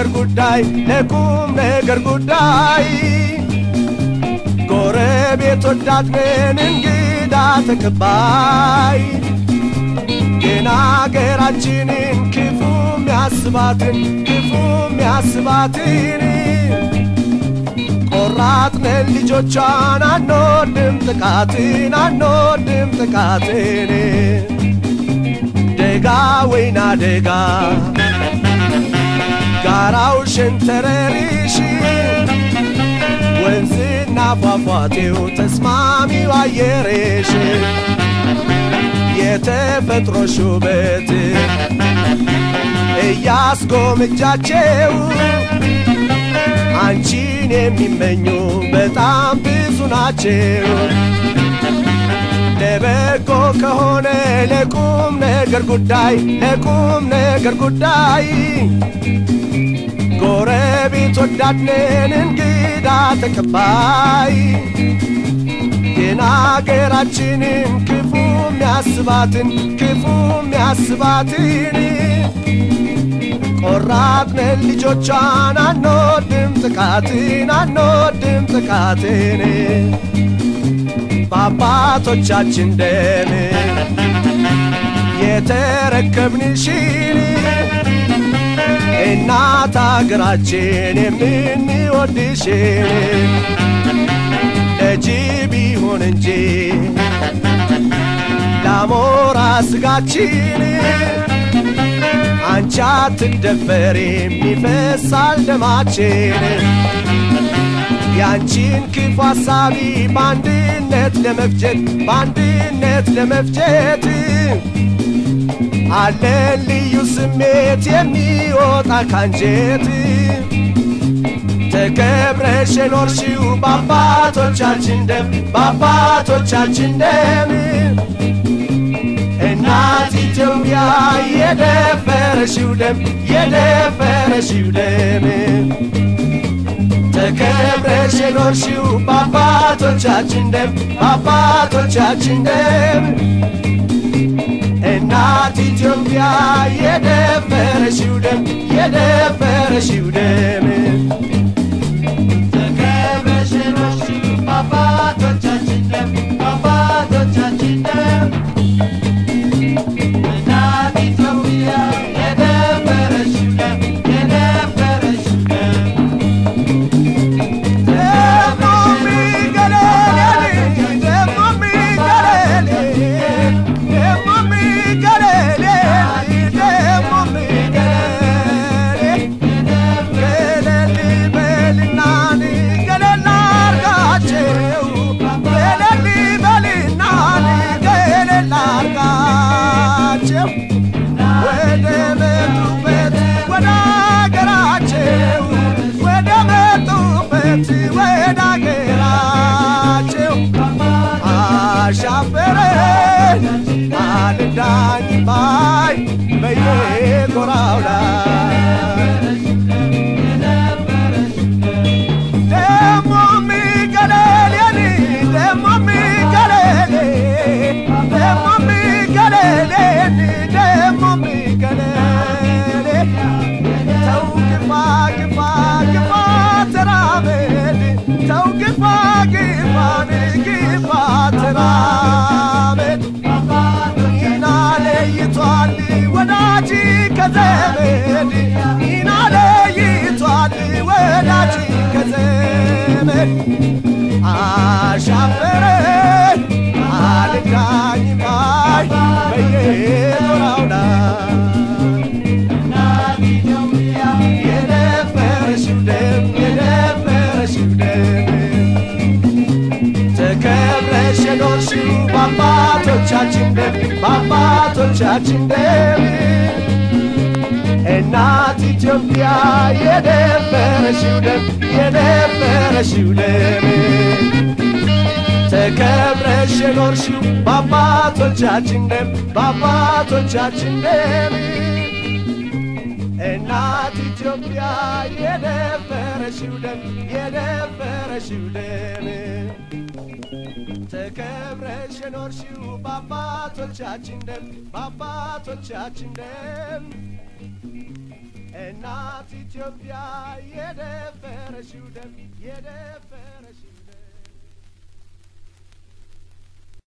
ነገር ጉዳይ ለቁም ነገር ጉዳይ ጎረቤት ወዳድ ነን እንግዳ ተቀባይ ግን አገራችንን ክፉ ሚያስባትን ክፉ ሚያስባትን ቆራጥነን ልጆቿን አንወድም ጥቃትን አንወድም ጥቃትን ደጋ ወይና ደጋ ጋራው ሸንተረሪሽ ወንዝና ፏፏቴው ተስማሚው አየሬሽ የተፈጥሮ ሹበት እያስጎምጃቸው አንቺን የሚመኙ በጣም ብዙ ናቸው። ለበጎ ከሆነ ለቁም ነገር ጉዳይ ለቁም ነገር ጉዳይ ጎረቤት ወዳድነን እንግዳ ተቀባይ ግን አገራችንን ክፉ ሚያስባትን ክፉ ሚያስባትን ቆራጥነን ልጆቿን አንወድም ጥቃትን አንወድም ጥቃትን በአባቶቻችን ደም የተረከብንሽን እናት አገራችን የምንወድሽን ለጅብ ይሁን እንጂ ለአሞራ ስጋችን አንቺ አትደፈሪም ይፈሳል ደማችን ያንቺን ክፉ ሐሳቢ በአንድነት ለመፍጀት በአንድነት ለመፍጀት አለን ልዩ ስሜት የሚወጣ ካንጀት ተከብረሽ የኖርሽው በአባቶቻችን ደም በአባቶቻችን ደም እናት ኢትዮጵያ የደፈረሽው ደም የደፈረሽው ደም ተከብረሽ የኖርሽው በአባቶቻችን ደም በአባቶቻችን ደም እናት ኢትዮጵያ የደፈረሽው ደም የደፈረሽው ደም ተከብረሽ የኖርሽው በአባቶቻችን ደም በአባቶቻችን ደም እናት ኢትዮጵያ የደፈረሽው ደም የደፈረሽው ደም ወደ መጡበት ወደ አገራቸው ወደ መጡበት ወደ አገራቸው አሻፈረን አልዳኝ ባይ በየጎራው ላይ ደሞ ሚገለሌኒ ደሞ ሚገለሌ ደሞ ሚገለሌኒ ደሞ ሚገለሌ ተው ግፋ ግፋ ግፋ ተራመድ ተው ግፋ ግፋን ግፋ ተራመድ ኢና ለይቷል ወዳጅ ከዘመድ ኢና ለይቷል ወዳጅ ከዘመድ አሻፈረን አልዳኝ ባይ በየጎራው ላይ የደፈረሽው ደም የደፈረሽው ደም ተከብረሽ የኖርሽው በአባቶቻችን ደም በአባቶቻችን ደም እናት ኢትዮጵያ የደፈረሽው ደም የደፈረሽው ደም ተከብረሽ የኖርሽው በአባቶቻችን ደም በአባቶቻችን ደም እናት ኢትዮጵያ የደፈረሽው ደም የደፈረሽው ደም ተከብረሽ የኖርሽው በአባቶቻችን ደም በአባቶቻችን ደም እናት ኢትዮጵያ የደፈረሽው ደም የደፈረሽው